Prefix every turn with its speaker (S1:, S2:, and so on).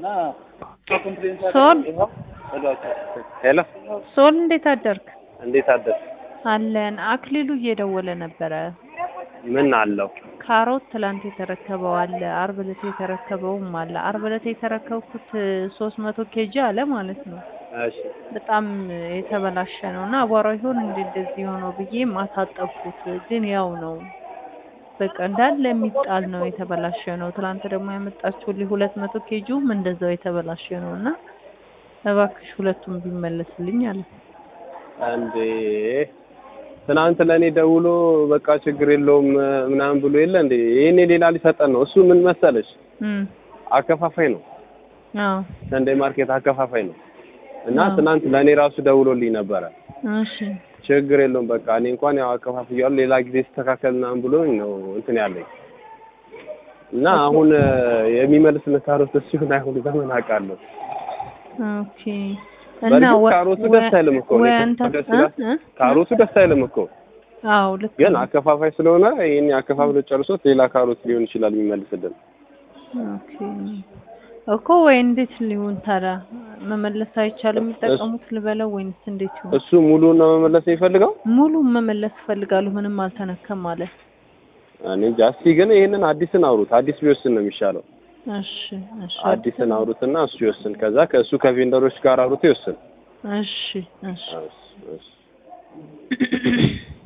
S1: ሶል
S2: ሄሎ
S1: ሶል እንዴት አደርክ?
S2: እንዴት አደርሽ?
S1: አለን። አክሊሉ እየደወለ ነበረ።
S2: ምን አለው?
S1: ካሮት ትላንት የተረከበው አለ፣ አርብ ዕለት የተረከበውም አለ። አርብ ዕለት የተረከብኩት ሶስት መቶ ኬጂ አለ ማለት ነው።
S2: እሺ
S1: በጣም የተበላሸ ነው እና አቧራው ይሆን እንደ እንደዚህ ሆነው ብዬ ማታጠብኩት፣ ግን ያው ነው በቃ እንዳለ የሚጣል ነው፣ የተበላሸ ነው። ትላንት ደግሞ ያመጣችሁልኝ ሁለት መቶ ኬጂውም እንደዛው የተበላሸ ነው እና እባክሽ ሁለቱም ቢመለስልኝ አለ።
S2: እንዴ ትናንት ለእኔ ደውሎ በቃ ችግር የለውም ምናምን ብሎ የለ እንዴ ይሄኔ ሌላ ሊሰጠን ነው። እሱ ምን መሰለሽ
S1: እም
S2: አከፋፋይ ነው፣
S1: አዎ
S2: ሰንዴ ማርኬት አከፋፋይ ነው። እና
S1: አዎ።
S2: ትናንት ለእኔ ራሱ ደውሎልኝ ነበረ።
S1: እሺ
S2: ችግር የለውም በቃ እኔ እንኳን ያው አከፋፍያለሁ ሌላ ጊዜ ሲስተካከል ምናምን ብሎኝ ነው እንትን ያለኝ እና አሁን የሚመልስልህ ካሮት እሱ ይሁን አይሁን በምን አውቃለሁ?
S1: ኦኬ እና
S2: በእርግጥ
S1: ወ-
S2: ካሮቱ
S1: ወ-
S2: ደስ አይልም እኮ
S1: ወይ
S2: እኔ
S1: አንተ
S2: ደስ
S1: እ?
S2: ይላል።
S1: እ?
S2: ካሮቱ ደስ አይልም እኮ
S1: አዎ ልክ
S2: ግን
S1: ነው።
S2: አከፋፋይ ስለሆነ ይሄን አከፋፍሎ ጨርሶት ሌላ ካሮት ሊሆን ይችላል የሚመልስልን።
S1: ኦኬ እኮ ወይ እንዴት ሊሆን ታዲያ መመለስ አይቻልም? የሚጠቀሙት ልበለው ወይንስ እንዴት ይሆን?
S2: እሱ ሙሉውን ነው መመለስ የሚፈልገው።
S1: ሙሉ መመለስ እፈልጋለሁ ምንም አልተነከም ማለት።
S2: እኔ እንጃ። እስኪ ግን ይሄንን አዲስን አውሩት። አዲስ ቢወስን ነው የሚሻለው።
S1: እሺ እሺ
S2: አዲስን አውሩትና እሱ ይወስን። ከዛ ከእሱ ከቬንደሮች ጋር አውሩት ይወስን።
S1: እሺ እሺ
S2: እሺ፣ እሺ።